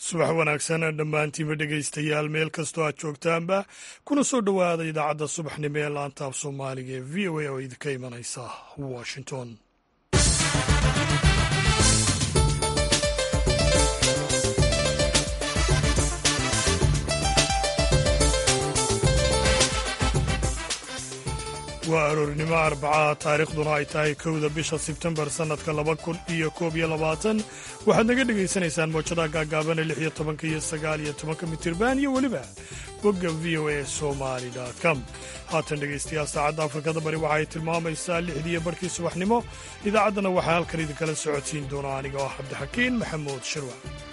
subax wanaagsan dhammaantiinba dhegaystayaal meel kastoo aad joogtaanba kuna soo dhowaada idaacadda subaxnimo ee laantaab soomaaliga ee v o a oo idinka imanaysa washington waa aroornimo arbacaha taariikhduna ay tahay kowda bisha sebtembar sannadka laba kun iyo koob iyo labaatan waxaad naga dhegaysanaysaan moojadaha gaagaabana lix iyo tobanka iyo sagaal iyo tobanka mitirban iyo weliba bogga v o a somali com haatan dhegaystayaal saacadda afrikada bari waxa ay tilmaamaysaa lixdiiyo barhkii subaxnimo idaacaddana waxaa halkan idinkala socodsiin doona aniga oo cabdixakiin maxamuud shirwa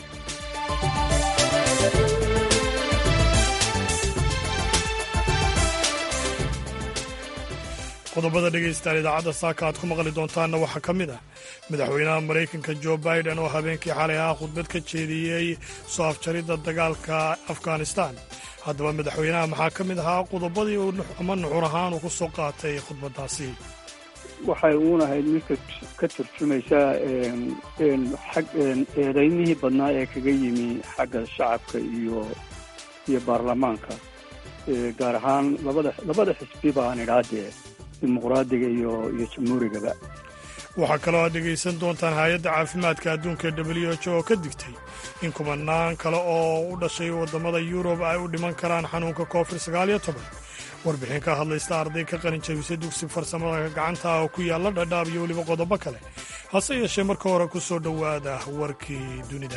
qodobada dhegaystaan idaacadda saaka aad ku maqli doontaanna waxaa ka mid ah madaxweynaha maraykanka jo biden oo habeenkii xalay ahaa khudbad ka jeediyey soo afjaridda dagaalka afghanistan haddaba madaxweynaha maxaa ka mid ahaa qodobadii ama nuxur ahaan uu ku soo qaatay khudbaddaasi waxay uunahayd midka ka turjumaysaa xag eedaymihii badnaa ee kaga yimi xagga shacabka iyo iyo baarlamaanka gaar ahaan labada labada xisbiba aan idhaadee dimuqraadiga iyo iyo jamhuurigaba waxaa kaloo aad dhegaysan doontaan hay-adda caafimaadka adduunka w h oo ka digtay in kumanaan kale oo u dhashay waddamada yurub ay u dhiman karaan xanuunka covid sagaaliyo toban warbixin ka hadlaysta arday ka qalin jabisay dugsi farsamada gacanta oo ku yaalla dhadhaab iyo weliba qodobo kale hase yeeshee marka hore ku soo dhowaada warkii dunida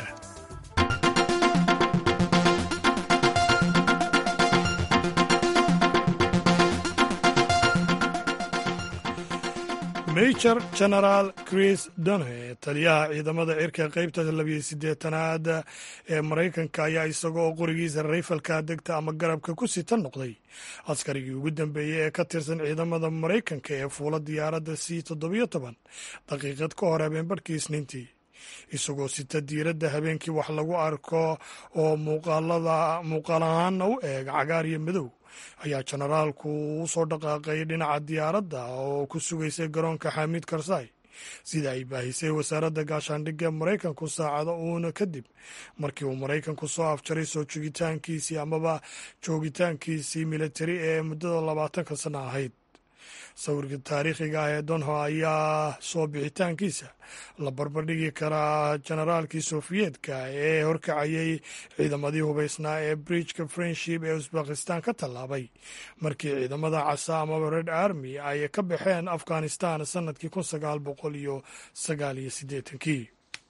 major genaraal chris donhe taliyaha ciidamada cirka qaybta labiyo siddeetanaad ee maraykanka ayaa isaga oo qorigiisa rayfalka degta ama garabka ku sita noqday askarigii ugu dambeeyey ee ka tirsan ciidamada maraykanka ee fuula diyaaradda c toddobiyo toban daqiiqad ka hor habeenbarhkii isniintii isagoo sita diiradda habeenkii wax lagu arko oo muuqaal ahaana u eeg cagaar iyo madow ayaa jenaraalku u soo dhaqaaqay dhinaca diyaaradda oo ku sugaysay garoonka xamiid karzai sida ay baahisay wasaaradda gaashaandhigga maraykanku saacado uuna kadib markii uu maraykanku soo afjaray soo joogitaankiisii amaba joogitaankiisii militari ee muddada labaatanka sana ahayd sawirka taariikhiga ah ee donho ayaa soo bixitaankiisa la barbardhigi karaa jenaraalkii sofiyeetka ee horkacayay ciidamadii hubaysnaa ee bridgeka friendship ee usbakistan ka tallaabay markii ciidamada casa amaba red army ay ka baxeen afghanistan sannadkii kun sagaal boqol iyo sagaal iyo siddeetankii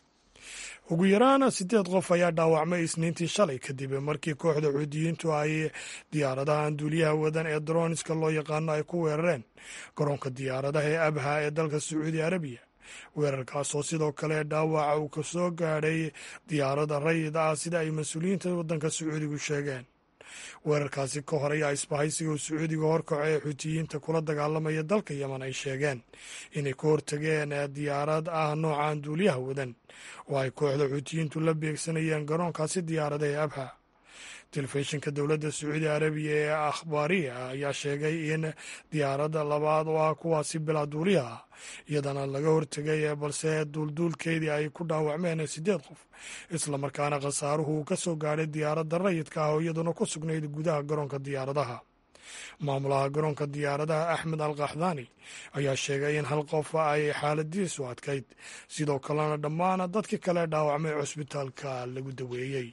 ugu yaraan siddeed qof ayaa dhaawacmay isniintii shalay kadib markii kooxda xuudiyiintu ay diyaaradahan duuliyaha wadan ee droniska loo yaqaano ay ku weerareen garoonka diyaaradaha ee abha ee dalka sacuudi arabiya weerarkaas oo sidoo kale dhaawaca uu ka soo gaadhay diyaaradda rayid ah sida ay mas-uuliyiinta waddanka sacuudigu sheegeen weerarkaasi ka hor ayaa isbahaysiga uu sacuudiga horkaco ee xuutiyiinta kula dagaalamaya dalka yemen ay sheegeen inay ka hortageen diyaarad ah noocan duuliyaha wadan oo ay kooxda xuutiyiintu la beegsanayeen garoonkaasi diyaarada ee abha telefishinka dowladda sacuudi arabiya ee akhbaariya ayaa sheegay in diyaaradda labaad oo ah kuwaasi bilaa duuliyaha ah iyadana laga hortegay balse duulduulkeedii ay ku dhaawacmeen siddeed qof islamarkaana khasaaruhu uu ka soo gaadhay diyaaradda rayidka ah oo iyaduna ku sugnayd gudaha garoonka diyaaradaha maamulaha garoonka diyaaradaha axmed al kaxdaani ayaa sheegay in hal qof ay xaaladiisu adkayd sidoo kalena dhammaan dadkii kale dhaawacmay cusbitaalka lagu daweeyey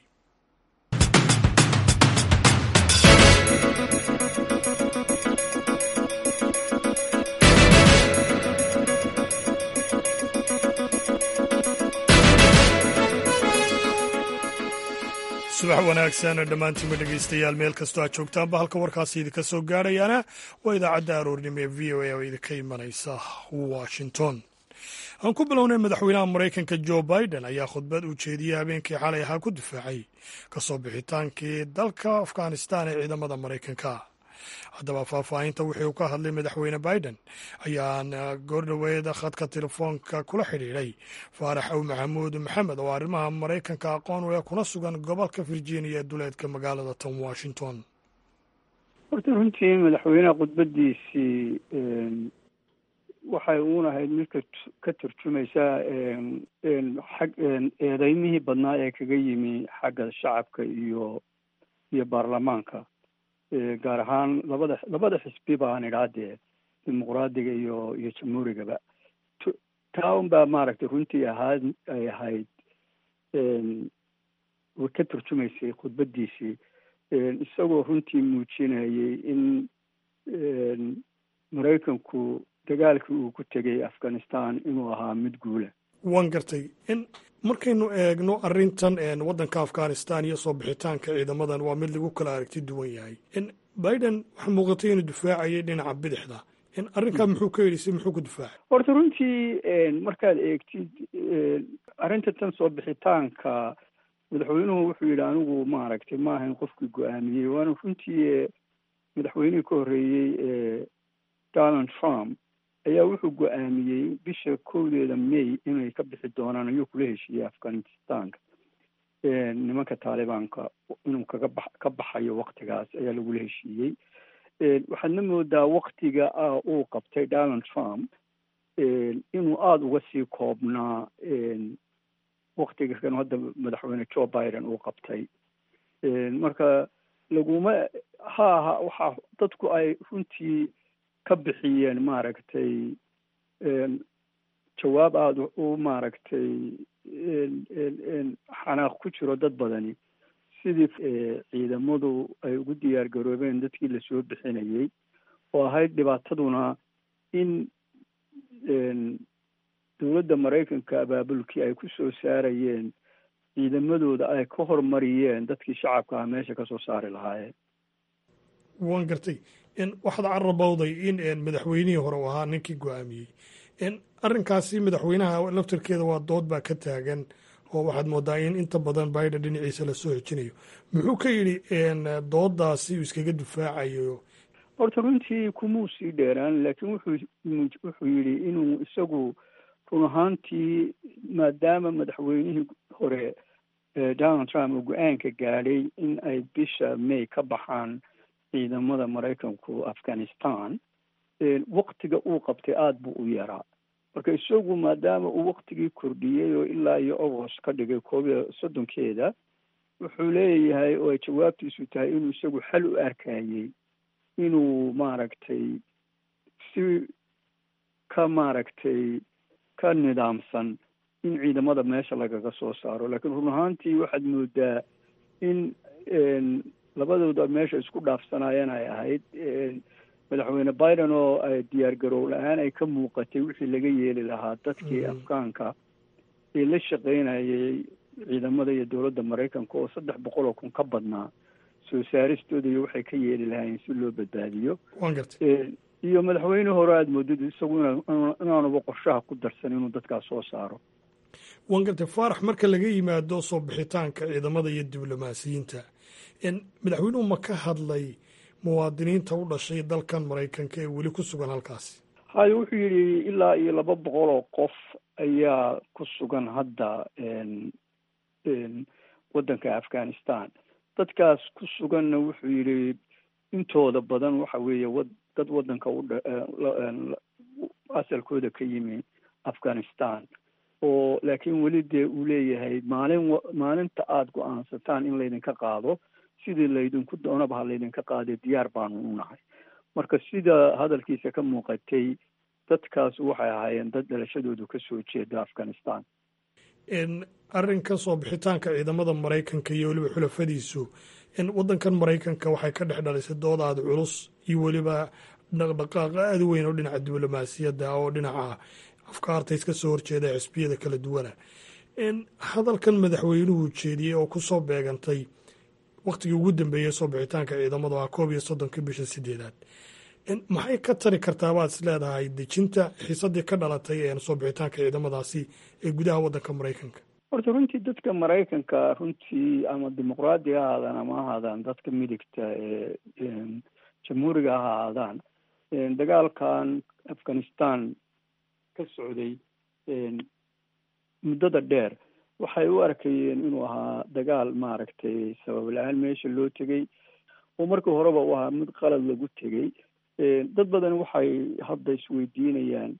subax wanaagsan dhammaantiinba dhegaystayaal meel kastoo aad joogtaanba halka warkaasi idinka soo gaadhayaana waa idaacadda aroornimo ee v o a oo idinka imanaysa washington aan ku bilownay madaxweynaha maraykanka jo biden ayaa khudbad uu jeediyey habeenkii xalay ahaa ku difaacay kasoo bixitaankii dalka afghanistan ee ciidamada maraykanka haddaba faahfaahinta wixii uu ka hadlay madaxweyne biden ayaan goordhoweed khadka telefoonka kula xidhiidhay faarax ow maxamuud maxamed oo arrimaha maraykanka aqoon u leh kuna sugan gobolka virginia ee duleedka magaalada tom washington horta runtii madaxweyneha khudbadiisii waxay uun ahayd mid ka ka turjumaysaa xag eedeymihii badnaa ee kaga yimi xagga shacabka iyo iyo baarlamaanka gaar ahaan labada labada xisbi baan idhaa dee dimuqraadiga iyo iyo jamhuurigaba taa un baa maaragtay runtii ahaad ay ahayd way ka turjumaysay khudbadiisii isagoo runtii muujinayay in maraykanku dagaalkii uu ku tegay afghanistan inuu ahaa mid guula waan gartay in markaynu eegno arrintan waddanka afghanistan iyo soo bixitaanka ciidamadan waa mid lagu kala aragti duwan yahay in biden waxaa muuqatay inuu difaacayay dhinaca bidixda in arrinkaa muxuu ka yidhi si muxuu ku difaacay horta runtii markaad eegtid arrinta tan soo bixitaanka madaxweynuhu wuxuu yidhi anigu maaragtay ma ahayn qofkii go-aamiyey waana runtii madaxweynihii ka horreeyey donald trump ayaa wuxuu go-aamiyey bisha kowdeeda may inay ka bixi doonaan ayuu kula heshiiyey afghanistanka nimanka taalibaanka inuu kaga ba ka baxayo waktigaas ayaa lagula heshiiyey waxaadna moodaa waktiga ah uu qabtay donald trump inuu aada uga sii koobnaa waktiga kan hadda madaxweyne joe biden uu qabtay marka laguma ha aha waxaa dadku ay runtii ka bixiyeen maaragtay jawaab aada u maaragtay xanaaq ku jiro dad badani sidii ciidamadu ay ugu diyaar garoobeen dadkii lasoo bixinayey oo ahayd dhibaataduna in dowladda maraykanka abaabulkii ay ku soo saarayeen ciidamadooda ay ka hormariyeen dadkii shacabka ah meesha kasoo saari lahaayeen waan gartay waxaad carabowday in madaxweynihii hore u ahaa ninkii go-aamiyey arrinkaasi madaxweynaha laftarkeeda waa dood baa ka taagan oo waxaad moodaa in inta badan biden dhinaciisa lasoo hejinayo muxuu ka yidhi doodaasi uu iskaga difaacayo horta runtii kumuu sii dheeraan laakiin wuxuu wuxuu yidhi inuu isagu run ahaantii maadaama madaxweynihii hore donald trump uu go-aanka gaadhay in ay bisha may ka baxaan ciidamada maraykanku afghanistan waktiga uu qabtay aada buu u yaraa marka isagu maadaama uu waktigii kordhiyey oo ilaa iyo agost ka dhigay koob iyo soddonkeeda wuxuu leeyahay oo ay jawaabtiisu tahay inuu isagu xal u arkayey inuu maaragtay si ka maaragtay ka nidaamsan in ciidamada meesha lagaga soo saaro laakiin run ahaantii waxaad moodaa in labadooda meesha isku dhaafsanayeen ay ahayd madaxweyne biden oo ay diyaar garow la-aan ay ka muuqatay wixii laga yeeli lahaa dadkii afgaanka ee la shaqaynayay ciidamada iyo dowladda maraykanka oo saddex boqol oo kun ka badnaa soo saaristooda iyo waxay ka yeeli lahaayeen si loo badbaadiyo iyo madaxweyne hore aada moodid isagu inaanuba qorshaha ku darsan inuu dadkaas soo saaro waan gartay faarax marka laga yimaado soo bixitaanka ciidamada iyo diblomaasiyiinta madaxweynuhu ma ka hadlay muwaadiniinta u dhashay dalkan maraykanka ee weli ku sugan halkaasi hayo wuxuu yidhi ilaa iyo laba boqol oo qof ayaa ku sugan hadda waddanka afghanistan dadkaas ku suganna wuxuu yidhi intooda badan waxa weeye wa dad waddanka udha asalkooda ka yimi afghanistan oo laakiin weli dee uu leeyahay maalin maalinta aada go-aansataan in laydinka qaado sidii laydinku doonaba ha laydinka qaadee diyaar baanu u nahay marka sida hadalkiisa ka muuqatay dadkaas waxay ahaayeen dad dhalashadoodu ka soo jeeda afghanistan arrinkan soo bixitaanka ciidamada maraykanka iyo weliba xulafadiisu waddankan maraykanka waxay ka dhex dhalisay dood aada culus iyo weliba dhaqdhaqaaq aada weyn oo dhinaca diblomaasiyadda oo dhinaca afkaarta iska soo horjeeda xisbiyada kala duwana hadalkan madaxweynuhu jeediyey oo kusoo beegantay waktigii ugu dambeeyey soo bixitaanka ciidamada ah koob iyo soddonka bisha sideedaad maxay ka tari kartaa baad is leedahay dejinta xiisadii ka dhalatay soo bixitaanka ciidamadaasi ee gudaha waddanka maraykanka horta runtii dadka maraykanka runtii ama dimuqraadi ha ahaadaan ama ha ahaadaan dadka midigta ee jamhuuriga ha ahaadaan dagaalkan afghanistan ka socday muddada dheer waxay u arkayeen inuu ahaa dagaal maaragtay sabab la-aan meesha loo tegey oo markii horeba u ahaa mid qalad lagu tegey dad badan waxay hadda isweydiinayaan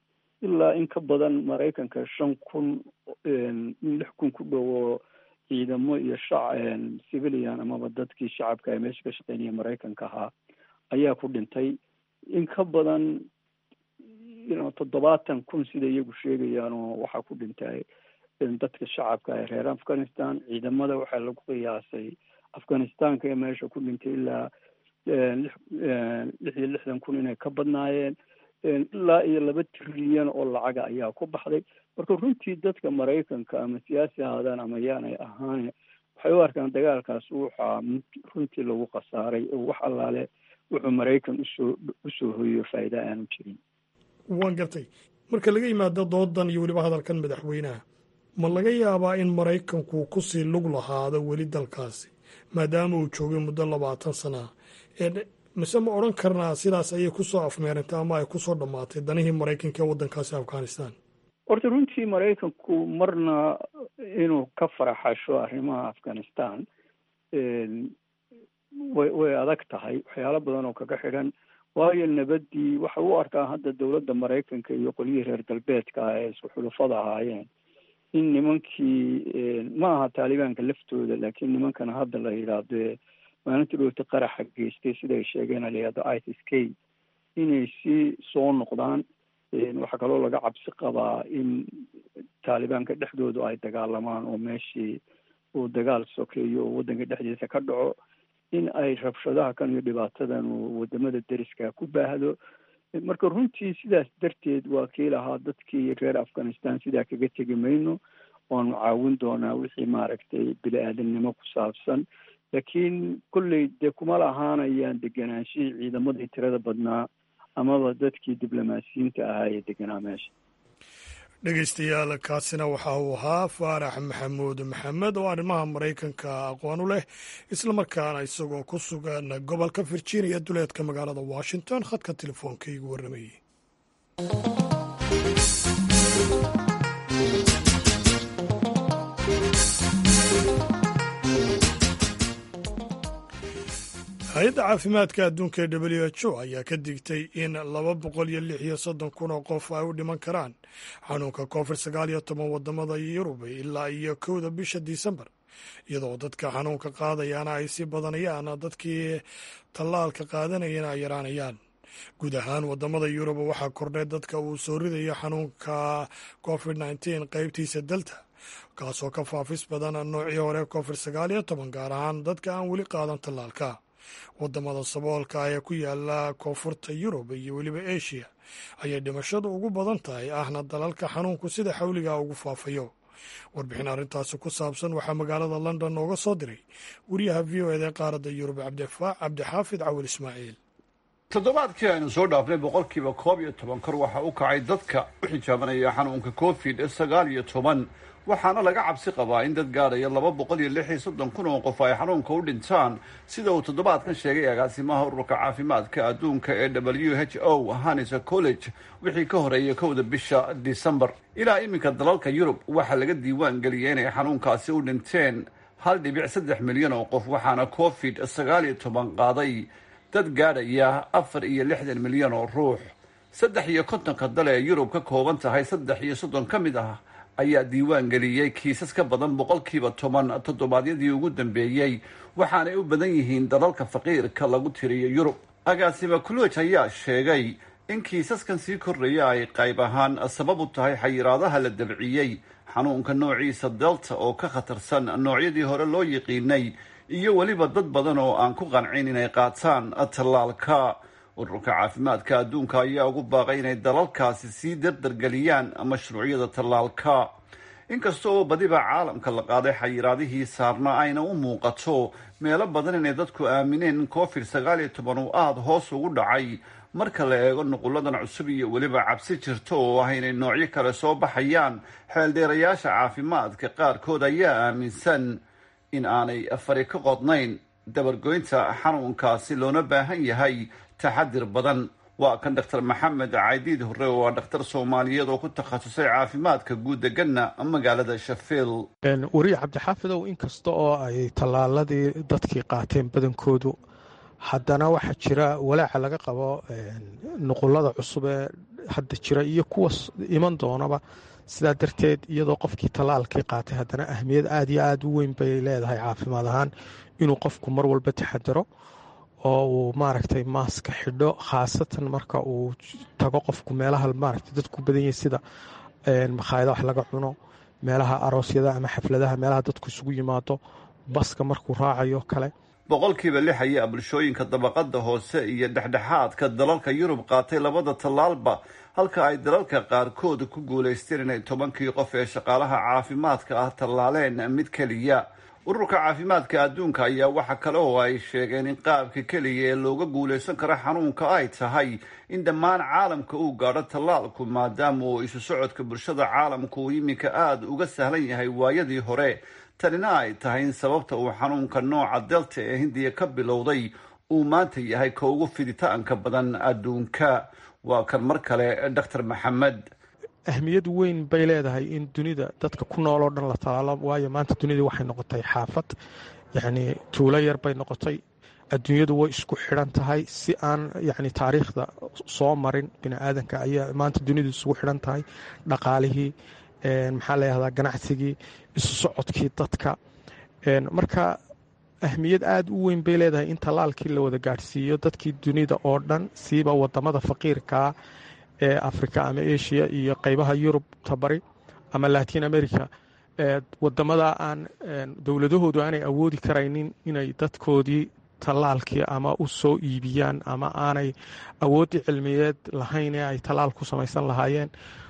ilaa in ka badan maraykanka shan kun lix kun ku dhowo ciidamo iyo shac civilian amaba dadkii shacabka ee meesha ka shaqeynaya maraykanka ahaa ayaa ku dhintay in ka badan toddobaatan kun sida iyagu sheegayaan oo waxaa ku dhintay dadka shacabka ee reer afghanistan ciidamada waxaa lagu qiyaasay afghanistanka ee meesha ku dhintay ilaa lix iyo lixdan kun inay ka badnaayeen ilaa iyo laba trilyan oo lacaga ayaa ku baxday marka runtii dadka maraykanka ama siyaasi ahaadaan ama yaanay ahaane waxay u arkaan dagaalkaas waxaa runtii lagu khasaaray oo wax allaale wuxuu maraykan usoo usoo hoyo faa'iida aanu jirin waan gartay marka laga yimaado doodan iyo weliba hadalkan madaxweynaha ma laga yaabaa in maraykanku kusii lug lahaado weli dalkaasi maadaama uu joogay muddo labaatan sanaa mise ma odhan karnaa sidaas ayay kusoo afmeerantay ama ay kusoo dhammaatay danihii maraykanka ee waddankaasi afghanistan horta runtii maraykanku marna inuu ka faraxasho arrimaha afghanistan way way adag tahay waxyaalo badan oo kaga xidhan waayo nabaddii waxay u arkaa hadda dowladda maraykanka iyo qolyihii reer galbeedka ah ee isku xulufada ahaayeen in nimankii ma aha taalibaanka laftooda laakiin nimankana hadda la yidhaahdo maalintii dhowta qaraxa geystay siday sheegeen la yidhahdo isis k inay si soo noqdaan waxaa kaloo laga cabsi qabaa in taalibaanka dhexdoodu ay dagaalamaan oo meeshii uu dagaal sokeeyo oo waddanka dhexdiisa ka dhaco in ay rabshadaha kan iyo dhibaatadan uu wadamada deriska ku baahdo marka runtii sidaas darteed waa kii lahaa dadkii reer afghanistan sidaa kaga tegi mayno waanu caawin doonaa wixii maaragtay bini-aadamnimo ku saabsan laakiin kolley dee kuma lahaanayaan deganaanshihii ciidamadii tirada badnaa amaba dadkii diblomaasiyiinta ahaa ee deganaa meesha dhegeystayaal kaasina waxa uu ahaa faarax maxamuud maxamed oo arrimaha maraykanka aqoon u leh islamarkaana isagoo ku sugan gobolka virginia duleedka magaalada washington khadka telefoonka igu warramayey hay-adda caafimaadka adduunka ee w h o ayaa ka digtay in laba boqol iyo lix iyo soddon kun oo qof ay u dhiman karaan xanuunka covid sagaal iyo toban wadamada yurub ilaa iyo kowda bisha disembar iyadoo dadka xanuunka qaadayaana ay sii badanayaan dadkii tallaalka qaadanayana ay yaraanayaan guud ahaan wadamada yurub waxaa kordhay dadka uu soo ridayo xanuunka covid nneteen qeybtiisa delta kaasoo ka faafis badan noocii hore covid sagaal iyo toban gaar ahaan dadka aan weli qaadan tallaalka wadamada saboolka ee ku yaala koonfurta yurub iyo weliba asia ayay dhimashadu ugu badan tahay ahna dalalka xanuunku sida xawliga ugu faafayo warbixin arrintaasi ku saabsan waxaa magaalada london nooga soo diray wariyaha v o eda qaaradda yurub cabdixaafid cawil ismaaciil toddobaadkii aynu soo dhaafnay boqolkiiba koob iyo toban kor waxa u kacay dadka u xijaabanaya xanuunka covid sagaal iyo toban waxaana laga cabsi qabaa in dad gaadhaya laba boqol iyo lix iyo soddon kun oo qof ay xanuunka u dhintaan sida uu toddobaadkan sheegay agaasimaha ururka caafimaadka adduunka ee w h o hanisa college wixii ka horeeyay kowda bisha disembar ilaa iminka dalalka yurub waxaa laga diiwaan geliyay inay xanuunkaasi u dhinteen hal dhibic saddex milyan oo qof waxaana covid sagaal iyo toban qaaday dad gaadhaya afar iyo lixdan milyan oo ruux saddex iyo kontonka dal ee yurub ka kooban tahay saddex iyo soddon ka mid ah ayaa diiwaan geliyey kiisas ka badan boqolkiiba toban toddobaadyadii ugu dambeeyey waxaanay u badan yihiin dalalka faqiirka lagu tiriyo yurub agaasima kuloj ayaa sheegay in kiisaskan sii kordhaya ay qayb ahaan sabab u tahay xayiraadaha la dabciyey xanuunka noociisa delta oo ka khatarsan noocyadii hore loo yiqiinay iyo weliba dad badan oo aan ku qancin inay qaataan tallaalka ururka caafimaadka adduunka ayaa ugu baaqay inay dalalkaasi sii dardargeliyaan mashruucyada tallaalka inkasta oo badiba caalamka la qaaday xayiraadihii saarna ayna u muuqato meelo badan inay dadku aamineen in covid sagaal iyo toban uu aada hoos ugu dhacay marka la eego nuquladan cusub iyo weliba cabsi jirto oo ah inay noocyo kale soo baxayaan xeeldheerayaasha caafimaadka qaarkood ayaa aaminsan in aanay fari ka qodnayn dabargoynta xanuunkaasi loona baahan yahay taxadir badan waa kan doctor maxamed caydiid hore oo waa dhakhtar soomaaliyeed oo ku takhasusay caafimaadka guud deganna magaalada shafiil wariye cabdixaafidow inkasta oo ay tallaaladii dadkii qaateen badankoodu haddana waxaa jira walaaca laga qabo nuqulada cusub ee hadda jira iyo kuwa iman doonaba sidaa darteed iyadoo qofkii tallaalkii qaatay haddana ahmiyad aad iyo aad u weyn bay leedahay caafimaad ahaan inuu qofku mar walba taxadaro oo uu maaragtay maaska xidho khaasatan marka uu tago qofku meelaha maaragtay dadku badan yahay sida makhaayada wax laga cuno meelaha aroosyada ama xafladaha meelaha dadku isugu yimaado baska markuu raacayo kale boqolkiiba lix ayaa bulshooyinka dabaqada hoose iyo dhexdhexaadka dalalka yurub qaatay labada tallaalba halka ay dalalka qaarkood ku guulaysteen inay tobankii qof ee shaqaalaha caafimaadka ah tallaaleen mid keliya ururka caafimaadka adduunka ayaa waxa kale oo ay sheegeen in qaabka keliya ee looga guulaysan karo xanuunka ay tahay in dhammaan caalamka uu gaadho tallaalku maadaama uu isu socodka bulshada caalamka uu iminka aada uga sahlan yahay waayadii hore tanina ay tahay in sababta uu xanuunka nooca delta ee hindiya ka bilowday uu maanta yahay ka ugu fiditaanka badan adduunka waa kan mar kale doctor maxamed ahmiyad weyn bay leedahay in dunida dadka ku nool oo dhan la talaalo waayo maanta dunida waxay noqotay xaafad yacni tuulo yar bay noqotay adduunyadu way isku xidhan tahay si aan yacni taariikhda soo marin bini aadanka ayaa maanta dunidu isugu xidhan tahay dhaqaalihii maxaa layahdaa ganacsigii isu socodkii dadka marka ahmiyad aada u weyn bay leedahay in tallaalkii la wada gaadhsiiyo dadkii dunida oo dhan siiba wadamada faqiirkaa ee africa ama asia iyo qeybaha yurub tabari ama latin america wadamada aan dowladahoodu aanay awoodi karaynin inay dadkoodii tallaalkii ama u soo iibiyaan ama aanay awoodii cilmiyeed lahayn ee ay tallaal ku samaysan lahaayeen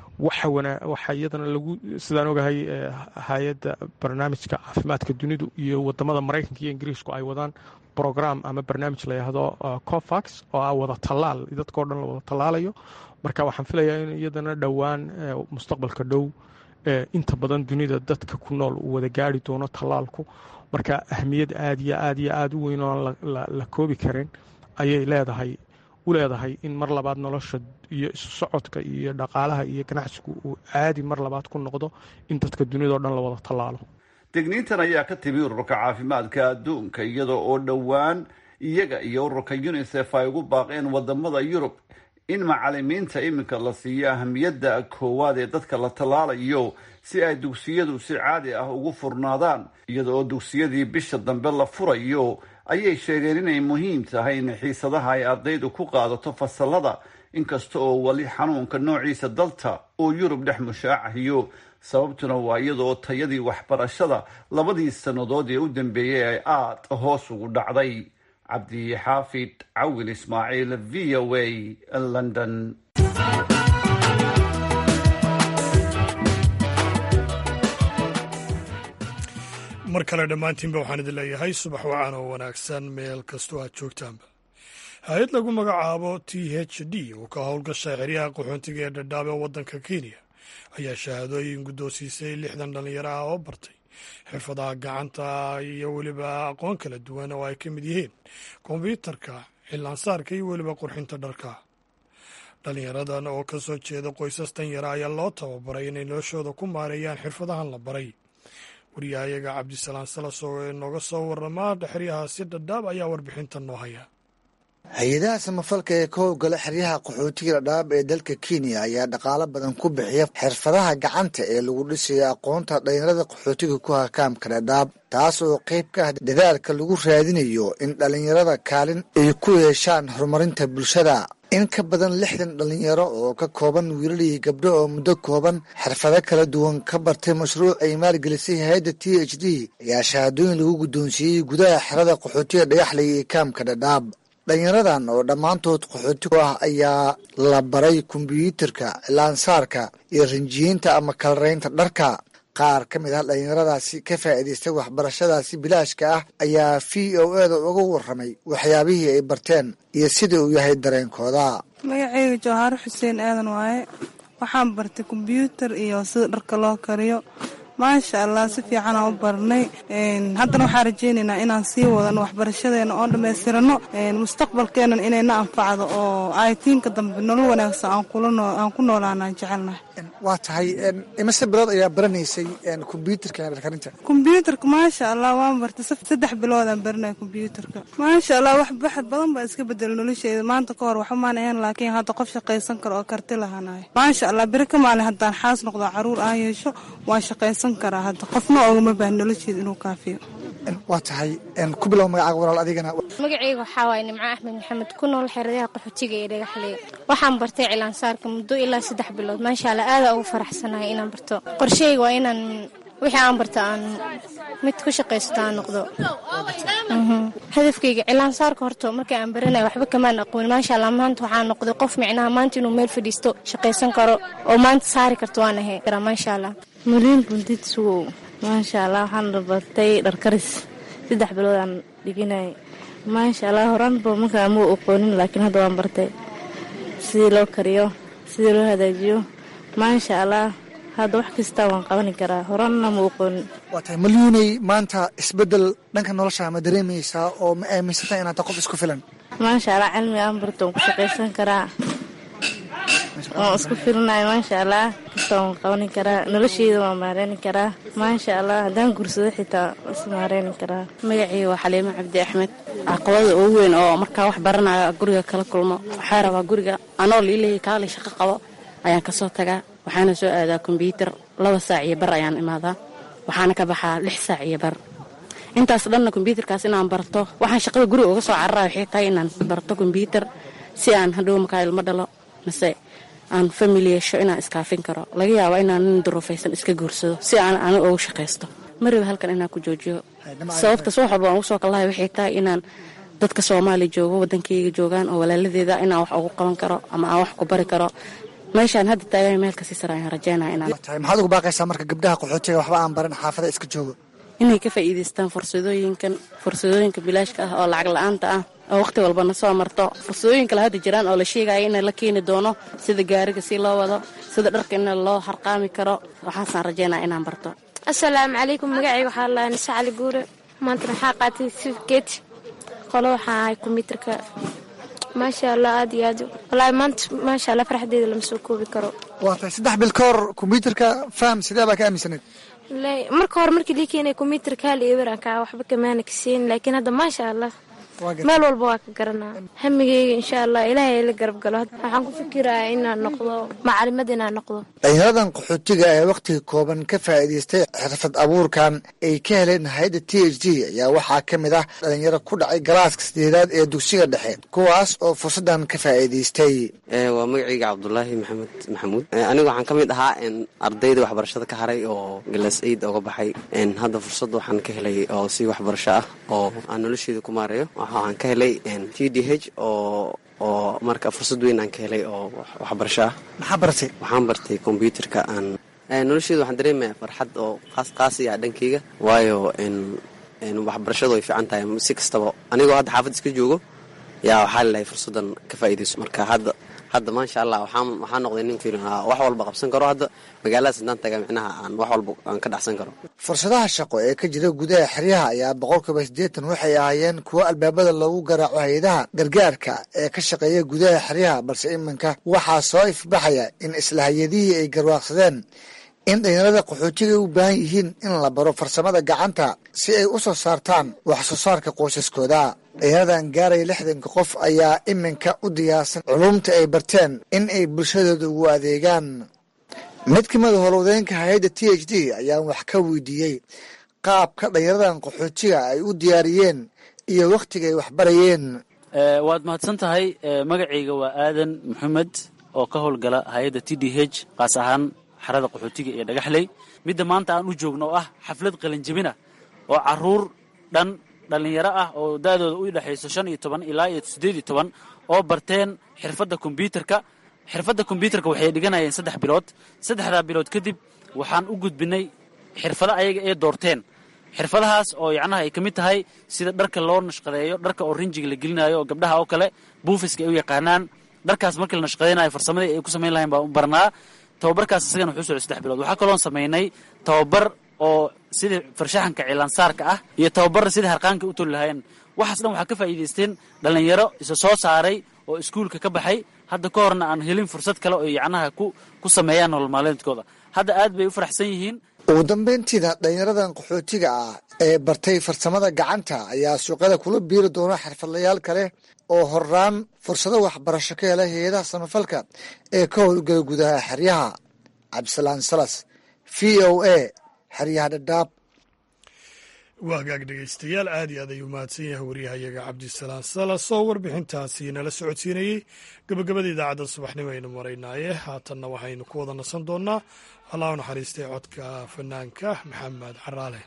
waxa iyadana lagu sidaan ogahay hay-adda barnaamijka caafimaadka dunidu iyo wadamada maraykanka iyo ingiriisku ay wadaan brogram ama barnaamij layahdo cofax oo ah wada tallaal dadkao dhan la wada tallaalayo marka waxaan filayaa in iyadana dhowaan mustaqbalka dhow inta badan dunida dadka ku nool uu wada gaari doono tallaalku marka ahmiyad aad iyo aad iyo aada u weyn oon la koobi karin ayay leedahay u leedahay in mar labaad nolosha iyo isu socodka iyo dhaqaalaha iyo ganacsigu uu caadi mar labaad ku noqdo in dadka dunidao dhan la wada tallaalo digniintan ayaa ka timi ururka caafimaadka adduunka iyada oo dhowaan iyaga iyo ururka unisef ay ugu baaqeen wadamada yurub in macalimiinta iminka la siiyo ahamiyadda koowaad ee dadka la tallaalayo si ay dugsiyadu si caadi ah ugu furnaadaan iyada oo dugsiyadii bisha dambe la furayo ayay sheegeen inay muhiim tahay in xiisadaha ay ardaydu ku qaadato fasalada inkasta oo weli xanuunka noociisa dalta oo yurub dhex mushaacahiyo sababtuna waa iyada oo tayadii waxbarashada labadii sannadood ee u dambeeyey ay aada hoos ugu dhacday cabdi xaafid cawil ismaaciil v o a london mar kale dhammaantiinba waxaan idin leeyahay subax wacan oo wanaagsan meel kastoo aad joogtaanba hay-ad lagu magacaabo t h d oo ka howlgashay xeryaha qaxoontiga ee dhadhaab ee waddanka kenya ayaa shahaadooyin guddoonsiisay lixdan dhallinyaro ah oo bartay xirfadaha gacanta iyo weliba aqoon kala duwan oo ay ka mid yihiin kombyuutarka xillaansaarka iyo weliba qurxinta dharka dhallinyaradan oo ka soo jeeda qoysas danyara ayaa loo tababaray inay noloshooda ku maareeyaan xirfadahan la baray wariyahayaga cabdisalaan salas oo nooga soo warama xeryahaasi dhadhaab ayaa warbixintan noo haya hay-adaha samafalka ee ka howlgala xeryaha qaxootiga dhadhaab ee dalka kenya ayaa dhaqaalo badan ku bixiya xirfadaha gacanta ee lagu dhisayo aqoonta dhalinyarada qaxootiga ku hakaamka dhadhaab taas oo qayb ka ah dadaalka lagu raadinayo in dhalinyarada kaalin ay ku yeeshaan horumarinta bulshada in ka badan lixdan dhalinyaro oo ka kooban wiilal iyo gabdho oo muddo kooban xirfado kala duwan ka bartay mashruuc ay maalgelisay hay-adda t h d ayaa shahaadooyin lagu guddoonsiiyey gudaha xerada qaxootiga dhagaxley ee kaamka dhadhaab dhalinyaradan oo dhammaantood qaxooti ku ah ayaa la baray kombyuutarka cilaansaarka iyo rinjiyeynta ama kalaraynta dharka qaar ka mid ah dhalinyaradaasi ka faa'iidaystay waxbarashadaasi bilaashka ah ayaa v o eda uga warramay waxyaabihii ay barteen iyo sida uu yahay dareenkooda magaceyga jawhaaro xuseen aadan waaye waxaan bartay kombyuutar iyo sida dharka loo kariyo maasha allah si fiican aan u barnay haddana waxaan rajaynaynaa inaan sii wadano waxbarashadeena oo dhammaystirano mustaqbalkeenan inayna anfacdo oo aytiinka dambe nolol wanaagsan aan ku noolaanaan jecelnahay waa tahay imise bilood ayaa baranaysay kombyuutarka karinta kombyuutarka maasha allah waan bartay saddex biloodaan baranaya kombyuutarka maasha allah wax baxad badan baa iska bedela nolosheeda maanta ka hor waxumaan ahayn laakiin hadda qof shaqaysan karo oo karti lahanayo maasha allah beri ka maalin haddaan xaas noqdo caruur aan yeesho waan shaqaysan karaa hadda qofna ogama baahan nolosheeda inuu kaafiyo waa tahay ku bilow magacaaga walaal adigana magacayga waxaa waaye nimco axmed maxamed ku nool xeradaha qaxootiga ee dhagaxley waxaan bartay cilaansaarka muddo ilaa saddex bilood maasha allah aada ugu faraxsanahay inaan barto qorsheyga waa inaan wixii aan barta aan mid ku shaqaysto aan noqdo hadafkayga cilaansaarka horta markii aan baranaya waxba kamaan aqoon maasha allah maanta waxaan noqday qof micnaha maanta inuu meel fadhiisto shaqaysan karo oo maanta saari karto waan ahay maasha allah muliin buntid sugow maasha allah waxaan bartay dharkaris saddex bilood aan dhiginay maasha allah horaanba markaa muu aqoonin laakiin hadda waan bartay sidii loo kariyo sidii loo hagaajiyo maasha allah hadda wax kasta waan qabani karaa horaanna muu aqoonin waa tahay malyuuney maanta isbedel dhanka nolosha ma dareemaysaa oo ma aaminsantaa inaad qof isku filan maasha allah cilmi aan barto waan ku shaqaysan karaa waan isku filinayo maasha allah kasta waan qabani karaa nolosheyda waan maareyni karaa maasha allah haddaan gursado xitaa is maareyni karaa magacii waa xaliimo cabdi axmed caqabada ugu weyn oo markaa wax baranayo guriga kala kulmo waxaa rabaa guriga anoo liileeyay kaalay shaqo qabo ayaan kasoo tagaa waxaana soo aadaa kombyuutar laba saac iyo bar ayaan imaadaa waxaana ka baxaa lix saac iyo bar intaas dhanna kombyuutarkaas inaan barto waxaan shaqada guriga uga soo carara waxay tahay inaan barto kombyuutar si aan hadhow markaa ilmo dhalo mase aan famili yeesho inaan iskaafin karo laga yaaba inaan nin duruufaysan iska guursado si aan ani ugu shaqaysto mariba halkan inaan ku joojiyo sababtaas wax walba aan ugu soo kallahay waxay tahay inaan dadka soomaaliya joogo waddankayga joogaan oo walaaladeeda inaan wax ugu qaban karo ama aan wax ku bari karo meeshaan hadda taagan meel kasii sare ayaan rajeynaya inaan tahay maxaad ugu baaqaysaa marka gabdhaha qaxootiga waxba aan baran xaafada iska joogo inay ka faa'iidaystaan fursadooyinkan fursadooyinka bilaashka ah oo lacag la-aanta ah oo waqti walbana soo marto fursadooyin kale hadda jiraan oo la sheegaya in la keeni doono sida gaariga si loo wado sida dharka in loo harqaami karo waxaasaan rajeynaya inaan barto asalaamu calaykum magacayga waxaa laa nise cali guure maantana waxaa qaatay sifgeet qolo waxaa ahay kombyuutarka maasha allah aad iyo aad wallaahi maanta maasha allah farxadeeda lama soo koobi karo waa tahay saddex bil ka hor kombyuutarka faham sidee baa ka aaminsaneed marka hore markii lii keenay kombyuutarka hal iyo weranka waxba kamaana kaseen laakiin hadda maasha allah meel walba waa ka garanaa hamigeyga insha allah ilaahay la garab galo waxaan ku fikirayaa inaan noqdo macalimad inaan noqdo dhalinyaradan qaxootiga ee wakhtiga kooban ka faa'iidaystay xirfad abuurkan ay ka heleen hay-adda t h d ayaa waxaa ka mid ah dhalinyaro ku dhacay galaaska sideedaad ee dugsiga dhexe kuwaas oo fursaddan ka faa'iidaystay waa magacayga cabdulaahi maxamed maxamuud anigu waxaan ka mid ahaa ardayda waxbarashada ka haray oo galas aid oga baxay hadda fursad waxaan ka helay oo si waxbarasho ah oo aan nolosheeda ku maareeyo waxaan ka helay t d h oo oo marka fursad weyn aan ka helay oo waxbarasho ah maxaa baratay waxaan bartay kombyuutarka aan nolosheeda waxaan dareemayaa farxad oo qaas qaasi ah dhankayga waayo waxbarashadu way fiican tahay si kastaba anigoo hadda xaafad iska joogo yaa waxaa lelahay fursaddan ka faa'iidayso marka hadda hadda maasha allah waxaan waxaan noqday nin fiilin wax walba qabsan karo hadda magaaladaas intaan taga micnaha aan wax walba aan ka dhacsan karo fursadaha shaqo ee ka jira gudaha xeryaha ayaa boqolkiiba siddeetan waxay ahaayeen kuwo albaabada loogu garaaco hay-adaha gargaarka ee ka shaqeeya gudaha xeryaha balse iminka waxaa soo ifbaxaya in isla hay-adihii ay garwaaqsadeen in dhalinyarada qaxootiga u baahan yihiin in la baro farsamada gacanta si ay u soo saartaan wax soo saarka qoysaskooda dhalinyaradan gaaraya lixdanka qof ayaa iminka u diyaarsan culumta ay barteen in ay bulshadooda ugu adeegaan mid ka mida howlwadeenka hay-adda t h d ayaan wax ka weydiiyey qaabka dhalinyaradan qaxootiga ay u diyaariyeen iyo wakhtiga ay waxbarayeen waad mahadsan tahay magacayga waa aadan maxamed oo ka howlgala hay-adda t d h qaas ahaan xarada qaxootiga iyo dhagaxley midda maanta aan u joogno oo ah xaflad qalinjabina oo caruur dhan dhallinyaro ah oo da-dooda u dhexayso shan iyo toban ilaa iyo siddeed iyo toban oo barteen xirfadda kombyuutarka xirfadda kombyuutarka waxay dhiganayeen saddex bilood saddexdaa bilood kadib waxaan u gudbinay xirfado ayaga ee doorteen xirfadahaas oo yacnaha ay ka mid tahay sida dharka loo nashqadeeyo dharka oo rinjiga la gelinayo oo gabdhaha oo kale buufiska ay u yaqaanaan dharkaas markii la nashqadeynayo farsamadii ay ku samayn lahayn baan u barnaa tababarkaas isagana wuxuu socday saddex bilood waxaa kaloon samaynay tababar oo sidii farshaxanka cilaansaarka ah iyo tababarra sidii harqaanka u toli lahaayeen waxaas dhan waxaa ka faa'iidaysteen dhallinyaro isa soo saaray oo iskuulka ka baxay hadda ka horna aan helin fursad kale oo yacnaha ku ku sameeyaan nolol maalmeedkooda hadda aad bay u faraxsan yihiin ugu dambeyntiina dhallinyaradan qaxootiga ah ee bartay farsamada gacanta ayaa suuqyada kula biiri doona xirfadlayaal kale oo horaan fursado waxbarasho ka hela hay-adaha samafalka ee ka howlgala gudaha xeryaha cabdisalaan salas v o a xeryaha dhadhaab waa hagaag dhegeystayaal aad iyo aad ayuu mahadsan yahay waryahayaga cabdisalaan salas oo warbixintaasi nala socodsiinayey gabagabada idaacadda subaxnimo aynu maraynaaye haatanna waxaynu ku wada nasan doonnaa allah u naxariistay codka fanaanka maxamed caraale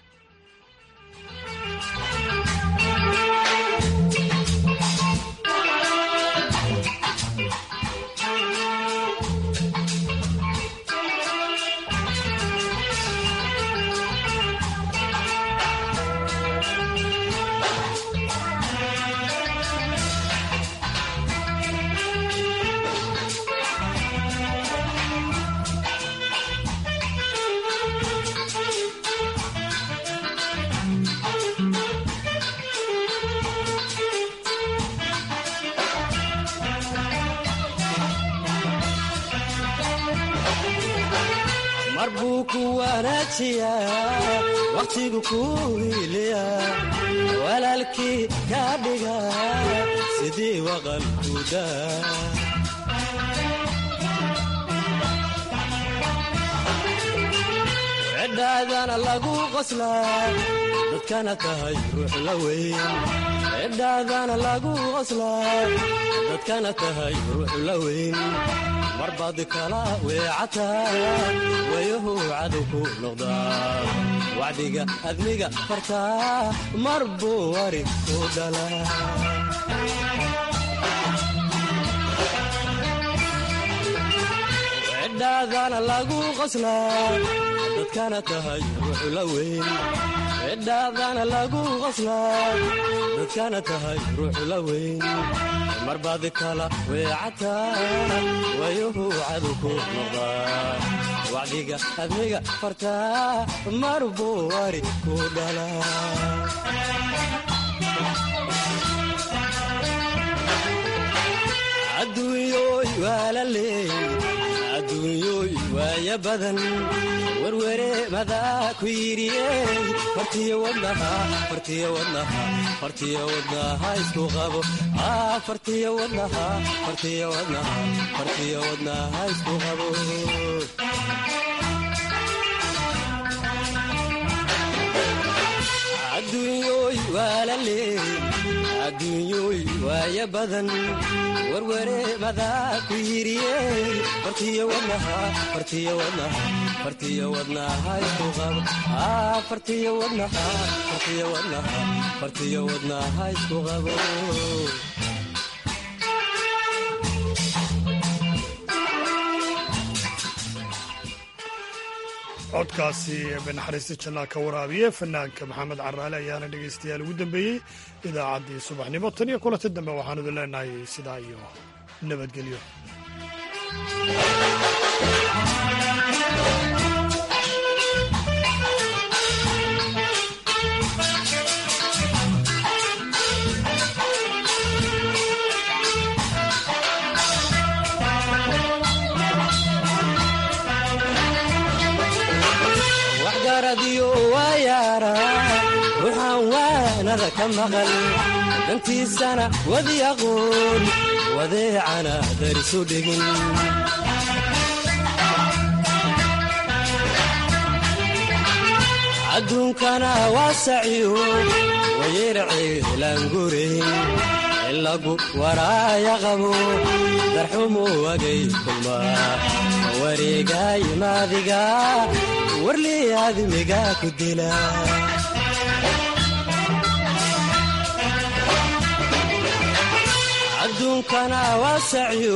mar buu ku wanaajiyaa wakhtigu kuu hiiliya walaalkii kaa dhiga sidii waqalkuda cidhaadana lagu qoslaa dadkana tahay ruux la weyn cidhaadana lagu qoslaa dadkana tahay ruux la weyn marbaad kala weecataa wayahu cadow ku noqdaa wacdiga admiga fartaa mar buu wari ku dhalaa cidhaadana lagu qoslaa dadkana tahay ruux la weyn cidhaadana lagu qoslaa dadkana tahay ruux la weyn marbaad kala weecataa wayuhu cadow ku noqdaa wacdiga admiga fartaa mar buu wari ku dhalaa adduunyooy waa la leey adduunyooy waaya badan werwere madaa ku yidhiyey fartiyo wadnaha fartiyo wadnaha fartiyo wadnaha isku qabo fartiyo wadnaha fartiyo wadnaha fartiyo wadnaha isku qabo adduunyooy waa la leey adduunyooy waaya badan werwere madaa ku yidhiyey fartiyo wadnaha fartiyo wadnaha fartiyo wadnaha isku qabo fartiyo wadnaha fartiyo wadnaha fartiyo wadnaha isku qabo codkaasi banaxariista jannaa ka waraabiye fanaanka maxamed caraale ayaana dhegaystayaal ugu dambeeyey idaacaddii subaxnimo tan iyo kulanta dambe waxaan idin leenahay sidaa iyo nabadgelyo waxgaradiyo waa yaara ruuxaan waanada ka maqal dantiisana wadi aqoon wadeecana darisu dhigin adduunkana waa saciyo wayerceelaangureyn ilagu waraaya qabo darxumu wagay kulmaa wareegay maadiga warlii aadmiga ku dila adduunkana waa saciyo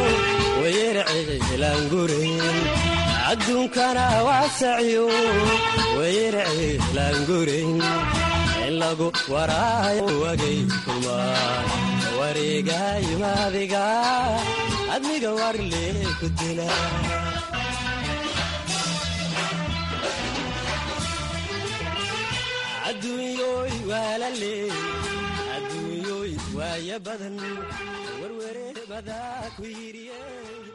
wayerceelaangureyn adduunkana waa saciyo wayerceelaangureyn ilagu waraayo wagay kulmaa wareegay maadiga admiga warlee ku dila adduunyoy waala leey adduunyoy waaya badan warware badaa ku yidhiye